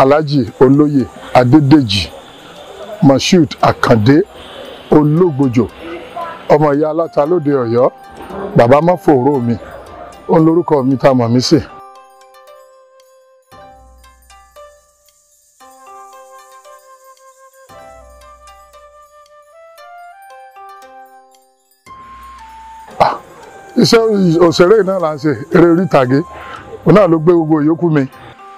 alhaji olóyè adédèjì moshood àkàndé ológbòjò ọmọ ìyá aláta lóde ọ̀yọ́ bàbá mọ́fòró mi òun lórúkọ mi tá a mọ̀ mí sí. iṣẹ́ òṣèré náà là ń ṣe eré orí ìtàgé òun náà ló gbé gbogbo ìyókù mi.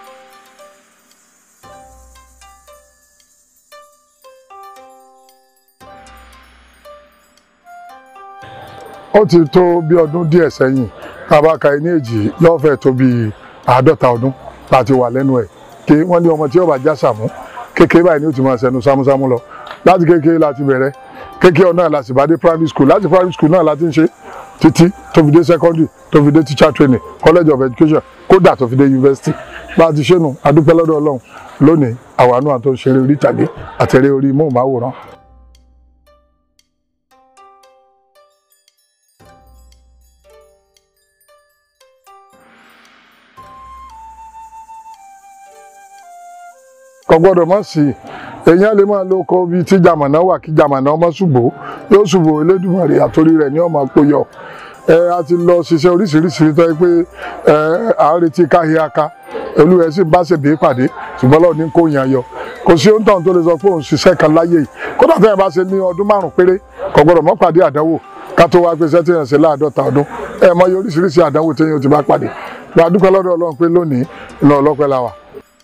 ó ti tó bí ọdún díẹ̀ sẹ́yìn tá a bá ka ẹni èjì yóò fẹ́ tó bí àádọ́ta ọdún láti wà lẹ́nu ẹ̀ kí wọ́n ní ọmọ tí yóò bá já sàmú kékeré báyìí ni ó ti máa ṣẹnu sámúsámú lọ láti kékeré láti bẹ̀rẹ̀ kékeré náà láti bá dé primary school láti primary school náà láti ń ṣe títí tó fi dé secondary tó fi dé teacher training college of education kódà tó fi dé university bá a ti ṣe nù adúpẹ́ lọ́dọ̀ ọlọ́run lónìí àwa náà tó ń ṣeré orí ìtàgé àtẹ̀rẹ́ orí móhùnmáwòrán. kò gbọ́dọ̀ mọ̀ sí i èèyàn lè máa lo ọkọ bíi tí jàmọ̀nà wà kí jàmọ̀nà ọmọ ṣùgbọ́ yóò ṣùgbọ́ Elédùmarè àtòrí rẹ̀ ní ọmọ àpòyọ ẹ a ti lọ ṣiṣẹ́ oríṣiríṣi tó yẹ pé ẹ à ń retí káhíáká olúwa ẹ sì bá ṣèbí pàdé ṣùgbọ́n lọ́ọ̀ ní kó yàn yọ kò sí ohun tán tó lè sọ pé òun ṣiṣẹ́ kan láyé yìí kódà tẹ́yìn bá ṣe ní ọdún márùn péré kò gbọ́dọ̀ mọ́ pàdé àdánwò ká tó wá pé iṣẹ́ téèyàn ṣe láàdọ́ta ọdún ẹ mọ iye oríṣiríṣi àdánwò téèyàn ti bá pàdé gbàdúpẹ́ lọ́dọ̀ Ọlọ́run pé lónìí ìlọ ọlọ́pẹ́ la wà.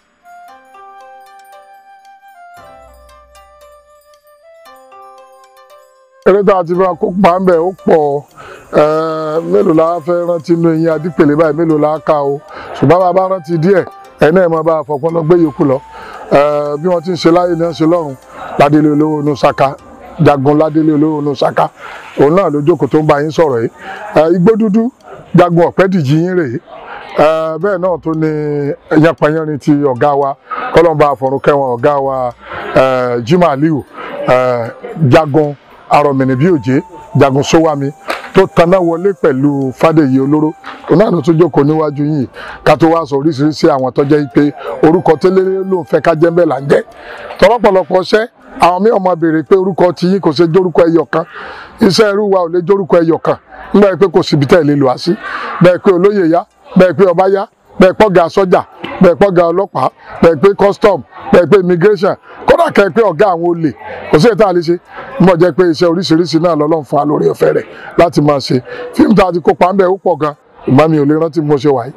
eré tá a ti máa kópa ń bẹ̀ ó pọ̀ mélòó la fẹ́ rántí inú eyín adípèlé báyìí mélòó la ká o ṣùgbọ́n bá a bá rántí díẹ̀ ẹ̀ náà máa bá a fọpọ́n lọ gbé yòókù lọ bí wọ́n ti ń ṣe láyé ní ṣe lọ́run ládélé olówó inú saka jagun ládélé olówó inú saka òun náà ló jókòó tó ń bá yín sọ̀rọ̀ yìí igbó dúdú jagun ọ̀pẹ́dìjì yín rèé bẹ́ẹ̀ náà tó ní yanpanyanrin ti ọ̀gá wa kọ́lọ́mbà àfọ̀rùnkẹ́wọn ọ̀gá wa Jimoh Aliu jagun arọmìnì bí òjé jagun sówámi tó taná wọlé pẹ̀lú fàdèyí olóró òun náà ló tún jókòó níwájú yìí ká tó wá sọ oríṣiríṣi àwọn tó jẹ́ pé orúkọ tẹ́lẹ̀ ló ń fẹ́ ká jẹ́ bẹ́ẹ̀ là ń jẹ́ tọ́lọ́pọ̀lọpọ̀ ṣẹ́ àwọn mí ọmọ béèrè pé orúkọ ti yín kò ṣe jórúkọ ẹyọ kan iṣẹ́ irú wa ò lè jórúkọ ẹyọ kan nígbà pé kò síbi tẹ́ ẹ̀ lè lò á sí bẹ́ẹ̀ pé olóyè yá bẹ́ẹ̀ pé ọba yá bẹ́ẹ̀ pọ́gà sọ́jà bẹ́ẹ̀ pọ́gà ọlọ́pàá bẹ́ẹ̀ pé custom bẹ́ẹ̀ pé immigration kódà kẹ́ pé ọ̀gá àwọn olè kò sí ètò àlejò mọ̀ jẹ́ pé iṣẹ́ oríṣiríṣi náà lọ́lọ́run fún wa lórí ọ̀fẹ́ rẹ̀ láti máa ṣe fíìmù tá a ti kópa ń bẹ̀ ó pọ̀ gan ìgbà mi ò lè rántí mo ṣe wà yìí.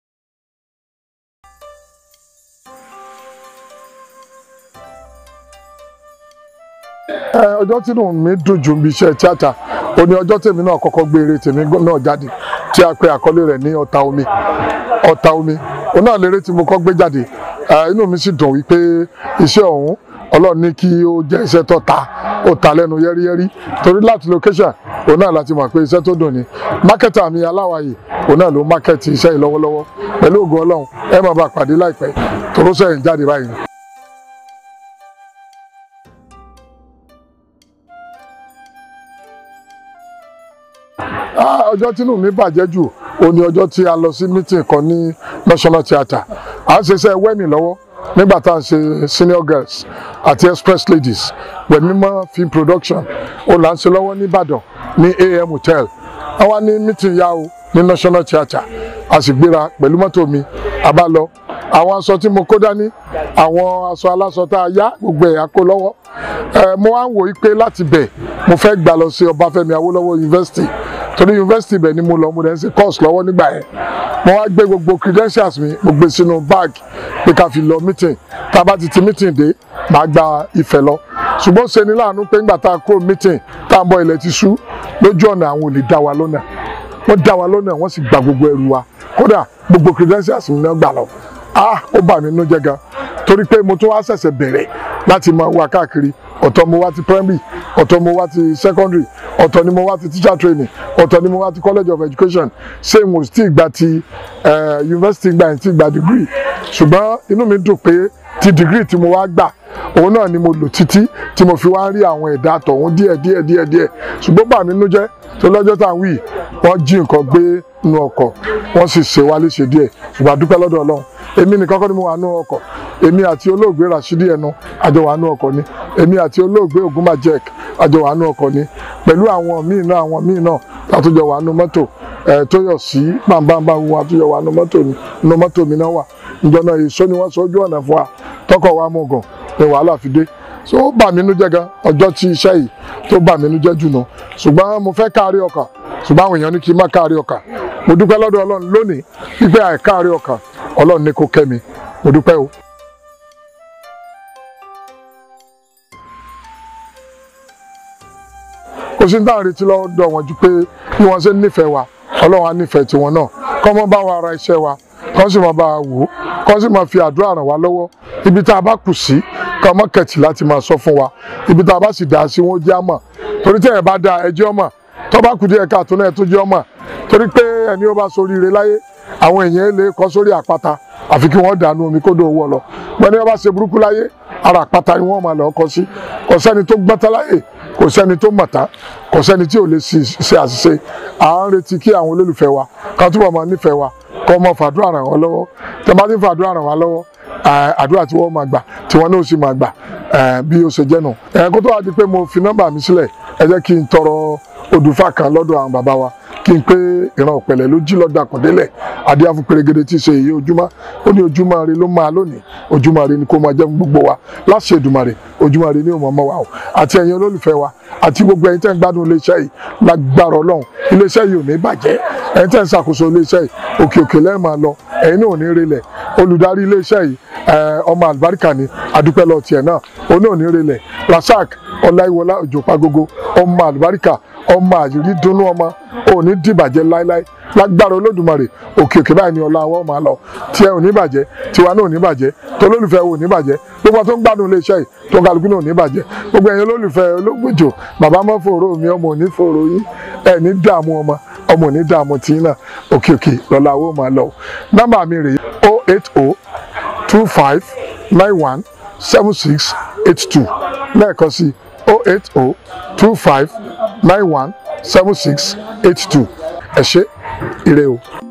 ọjọ́ tí inú mi dùn jù bí iṣẹ́ tíátà ó ní ọjọ́ tèmi náà kọ́kọ́ gbé eré tèmi náà jáde tí a pe àkọlé rẹ̀ ní ọ̀tá omi ọ̀tá omi òun náà lérè tí mo kọ́ gbé jáde inú mi sì dùn wípé iṣẹ́ ọ̀hún ọlọ́run ní kí ó jẹ́ iṣẹ́ tó ta ó ta lẹ́nu yẹ́rìyẹ́rì torí láti location òun náà láti mọ̀ pé iṣẹ́ tó dùn ni mákẹ́tà mi aláwàyè òun náà ló mákẹ́tì iṣẹ́ yìí lọ́wọ́lọ́wọ́ pẹ̀lú ògùn ọlọ́run ẹ máa bá pàdé láìpẹ́ torósẹ́ yìí jáde báyìí. ọjọ́ tínú mi bàjẹ́ jù ó ní ọjọ́ tí a lọ sí meeting kan ní National Theatre à ń ṣiṣẹ́ wẹ́mì lọ́wọ́ nígbà tá à ń ṣe senior girls àti express ladies Wẹ̀mímọ́ film production ó là ń ṣe lọ́wọ́ nìbàdàn ní AM hotel àwa ní meeting yá o ní National Theatre a sì gbéra pẹ̀lú mọ́tò mi a bá lọ àwọn aṣọ tí mo kó dání àwọn aṣọ aláṣọ tá a yá gbogbo ẹ̀ a kó lọ́wọ́ mo wá ń wò ó pé láti bẹ̀ mo fẹ́ gbà lọ sí Ọbáfẹ́mi Awólọ́wọ̀ University torí yunifásitì ibẹ̀ ni mo lọ mo dẹ̀ ń ṣe course lọ́wọ́ nígbà yẹn mo wá gbé gbogbo credentials mi mo gbé sínú bag pé ká fi lọ meeting tá a bá ti ti meeting dé màá gba ìfẹ́ lọ ṣùgbọ́n ṣe ni láàánú pé ńgbà tá a kúrò meeting tá a ń bọ̀ ilẹ̀ ti ṣú lójú ọ̀nà àwọn olè dá wa lọ́nà wọ́n dá wa lọ́nà wọ́n sì gba gbogbo ẹrù wa kódà gbogbo credentials mi náà gbà lọ ah ó bà mí nínú jẹ́ gan torí pé mo tún wá ṣẹ̀ṣẹ̀ bẹ̀rẹ̀ láti máa wá káàkiri ọ̀tọ̀ mo wá ti primary ọ̀tọ̀ mo wá ti secondary ọ̀tọ̀ ni mo wá ti teacher training ọ̀tọ̀ ni mo wá ti college of education ṣé mo ti gba ti university gba ẹ̀ ti gba degree ṣùgbọ́n inú mi dùn pé ti degree tí mo wá gbà òun náà ni mo lò títí tí mo fi wá ń rí àwọn ẹ̀dá àtọ̀hún díẹ̀ díẹ̀ díẹ̀ díẹ̀ ṣùgbọ́n bà mí nínú jẹ́ tó lọ́jọ́ tá à ń wí wọ́n jí nǹkan gbé nínú ọkọ̀ wọ́n sì ṣe wá léṣe díẹ̀ ṣùgbọ́n a dúpẹ́ lọ́dọ̀ ọlọ́run èmi nìkan kọ́ ni mo wà nínú ọkọ̀ èmi àti olóògbé Rashidi ẹnu àjọ wà nínú ọkọ̀ ni èmi àti olóògbé Ogunmajek àjọ wà nínú ọkọ̀ ni pẹ̀lú àwọn míì náà àwọn míì náà látọjọ wà nínú mọ́tò ẹ̀ tó yọ̀ sí bàbá wọn àtúnyọ̀ wà nínú mọ́tò ni nínú mọ́tò mi náà wà ìjọ náà èso ni wọ́n sọ ojú ọ̀nà fún wa tọkọ̀ wa mú gan ni wàhálà fi dé so ó bà mí nú jẹ́ gan ọjọ́ tí iṣẹ́ yìí tó bà mí nú jẹ́ jù náà ṣùgbọ́n mo fẹ́ káàrí ọkàn ṣùgbọ́n àwọn èèyàn ní kí n má káàrí ọkàn mo dúpẹ́ lọ́dọ̀ ọlọ́run lónìí wípé àìkáàrí ọkàn ọlọ́run ní kó kẹ́ mi mo dúpẹ́ o. kò sí ní táwọn retí lọ́dọ̀ wọn ju pé bí wọ́n ṣe ń nífẹ̀ẹ́ wa ọlọ́run á nífẹ̀ẹ́ tiwọn náà kọ́ mọ́ bá wa ara iṣẹ́ wa kọ́ sì máa bá wa wò ó kọ́ sì máa fi àdúrà ràn wá lọ́wọ́ ibi tá a bá kù sí ká mọ́ kẹ̀tì láti máa sọ fún wa ibi tá a bá sì dá sí wọn ó jẹ́ àmọ̀ torí tí ẹ̀ bá da ẹjẹ́ ọmọ tó bá kù díẹ̀ káàtó náà tó jẹ́ ọmọ torí pé ẹni ó bá soríire láyé àwọn èèyàn lè kọ́ sórí àpáta àfi kí wọ́n dànù omi kódò owó lọ wọ́n ní wọ́n bá ṣe burúkú láyé ara àpáta ni wọ́n máa lọ kọ́ sí kò sẹ́ni tó gbọ́tá láyè kò sẹ́ni tó mọ̀tá kò sẹ́ni tí ò lè ṣe àṣìṣe à ń retí kí àwọn olólùfẹ́ wa ká túbọ̀ máa nífẹ̀ẹ́ wa kọ́ mọ́ fàdúrà ràn wọ́n lọ́wọ́ tẹ́ bá ti fàdúrà ràn wá lọ́wọ́ àdúrà tí wọ́n máa gbà tí wọ́n náà sì máa gbà bí ó ṣe jẹ́ nù. kó tó wá di pé mo fi nọ́mbà mi sílẹ̀ ẹ jẹ́ kí n tọrọ òdùfà kan lọ́dọ̀ àwọn bàbá wa kí n pé ìran ọ̀pẹ̀lẹ̀ ló jí lọ́dọ̀ àkàndélẹ̀ adé afúnpẹ̀rẹ̀gẹ̀dẹ̀ tí í ṣe èyí ojúmọ́ ó ní ojúmọ́ rẹ ló máa lónìí ojúmọ́ rẹ ni kó máa jẹ́ gbogbo wa láṣẹ Èdùmàrè ojúmọ́ rẹ ní òmò ọmọ wa o àti ẹ̀yin olólùfẹ́ wa àti gbogbo ẹ̀yin tẹ́ ń gbádùn iléeṣẹ́ yìí lágbára Ọlọ́run iléeṣẹ́ yìí ò ní bàjẹ́ ẹ̀yin tẹ́ ń ṣàkóso iléeṣẹ́ yìí òkè òkè lẹ́ẹ̀ máa lọ ẹ̀yin náà ò ní relẹ̀ olùdarí iléeṣẹ́ yìí ọmọ àlùbáríkà ni adúpẹ́ lọ tiẹ̀ náà òun náà ò ní relẹ̀ Rasaq Ọláyíwọlá Òjó Pàgógó ọmọ àlùbáríkà ọmọ àyírí dúnú ọmọ ò ní dìbàjẹ́ láéláé lágbára olódùmarè òkè òkè báyìí ni ọlá wọn máa lọ tiẹ̀ ò ní bàjẹ́ tiwa náà ò ní bàjẹ́ tolólùfẹ́ ò ní bàjẹ́ gbogbo tó ń gbádùn iléeṣẹ́ yìí tó ń kálukú náà ò ní bàjẹ́ gbogbo ẹ̀yin olólùfẹ́ olóògbòjò bàbá mọ́ fòrò mi ọmọ ò ní fòrò yín ẹ̀ ní dààmú ọmọ ọmọ ò ní dààmú tí náà òkè òkè lọ́la wọn máa lọ nọ́mbà mi rèé o eight o two five nine one seven six eight two lẹ́ẹ̀kan sí o eight o two five nine one seven six eight two ẹ ṣé ire o.